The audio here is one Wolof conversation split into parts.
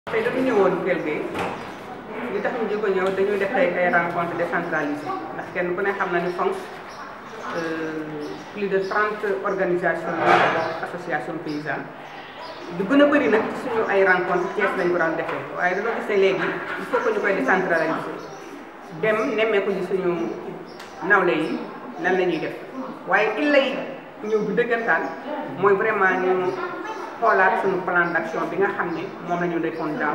tey dañu ñëwoon Kell Gueye li tax ñu jóg a ñëw dañuy def tey ay rencontre décentralisée ndax kenn ku ne xam na ni FONGS plus de trente organisations yoo bokk association paysanne du gën a bëri nag ci suñu ay rencontre Thiès lañ ko daan defee waaye dañoo gis ne léegi il faut que ñu koy décentraliser dem nemmeeku ji suñu nawle yi lan la ñuy def waaye il lay ñëw bi dëggantaan mooy vraiment ñu xoolaat suñu plan d'action bi nga xam ne moom la ñu defoon daaw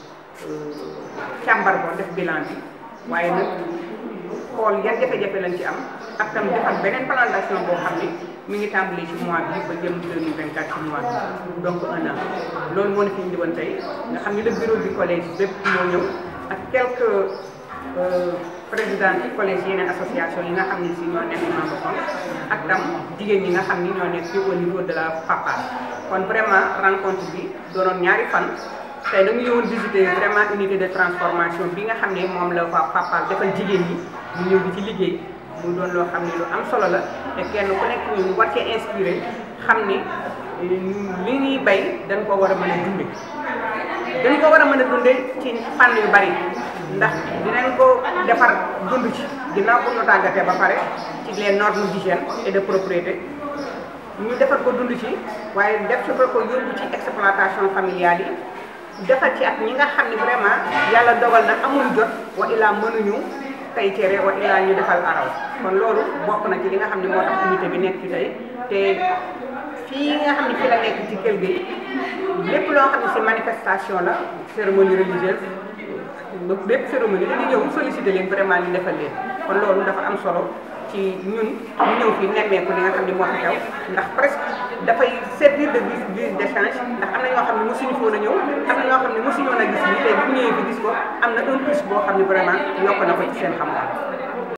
càmbar ko def bilan bi waaye nag xool yan jafe-jafe lañ ci am ak tam defal beneen plan d'action boo xam ne mi ngi tàmbali ci mois bi ba jëm 2024 ci mois bi donc un an loolu moo ne fi ñu di woon tey nga xam ne le bureau du collège bépp ñoo ñëw ak quelques président ci collège yeneen association yi nga xam ne si ñoo nekk membre FONGS ak tam jigéen ñi nga xam ni ñoo nekk ci au niveau de la PAPA kon vraiment rencontre bi doonoon ñaari fan tey dañu ñëwoon visiter vraiment unité de transformation bi nga xam ne moom la waa PAPA defal jigéen ñi ñu ñëw di ci liggéey mu doon loo xam ne lu am solo la te kenn ku nekk ñu war cee inspiré xam ni li ñuy bay dañ ko war a mën a dunde dañ ko war a mën a dunde ci fànn yu bari ndax dinañ ko defar dund ci ginnaaw bu ñu tàggatee ba pare ci les normes d'hygiène et de propriété ñu defar ko dund ci waaye def ci ko yóbbu ci exploitation familiale yi defar ci ak ñi nga xam ne vraiment yàlla dogal na amul jot wa illaa mënuñu tey cere wa illaa ñu defal araw kon loolu bokk na ci li nga xam ne moo tax unité bi nekk ci tey te fii nga xam ne fi la nekk ci Kell Gueye lépp loo xam ne si manifestation la cérémonie religieuse bépp cérémonie dañu ñëw solliciter leen vraiment ñu defal leen kon loolu dafa am solo ci ñun ñu ñëw fii nemmeeku li nga xam ne moo fi xew ndax presque dafay servir de guise d'échange ndax am na ñoo xam ne mosuñu foon a ñëw am na ñoo xam ne mosuñu woon a gis lii tey bu ñëwee fi gis ko am na un plus boo xam ne vraiment yokk na ko ci seen xam-xam